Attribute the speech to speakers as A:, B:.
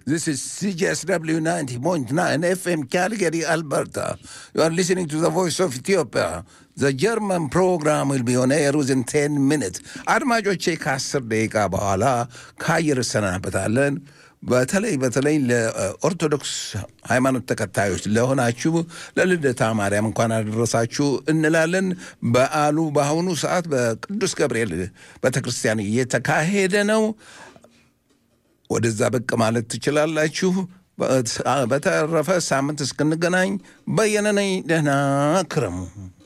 A: This is CJSW 90.9 FM Calgary, Alberta. You are listening to the voice of Ethiopia. The German program will be on air within 10 minutes. አድማጮቼ ከአስር ደቂቃ በኋላ ከአየር እሰናበታለን። በተለይ በተለይ ለኦርቶዶክስ ሃይማኖት ተከታዮች ለሆናችሁ ለልደታ ማርያም እንኳን አደረሳችሁ እንላለን። በዓሉ በአሁኑ ሰዓት በቅዱስ ገብርኤል ቤተ ክርስቲያን እየተካሄደ ነው። ወደዛ ብቅ ማለት ትችላላችሁ። በተረፈ ሳምንት እስክንገናኝ በየነ ነኝ። ደህና ክረሙ።